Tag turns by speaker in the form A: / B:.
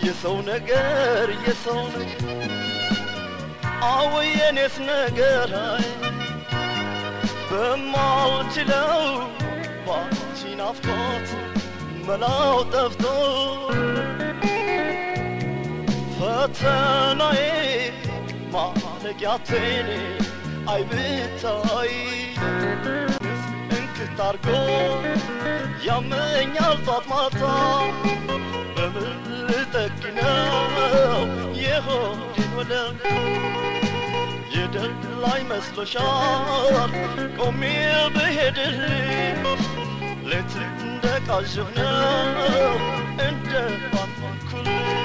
A: የሰው ነገር የሰው ነገር አዎ የኔስ ነገር አይ በማልችለው ባንቺ ናፍቆት መላው ጠፍቶ ፈተናዬ ማለቂያቴኔ አይ ብታይ እንክት አርጎ ያመኛል ጧት ማታ በምን ልጠግነው የሆዴን ወለም የደል ላይ መስሎሻል ቆሜ ብሄድልኝ ሌት እንደ ቃዥህ ነው እንደ ባንኩል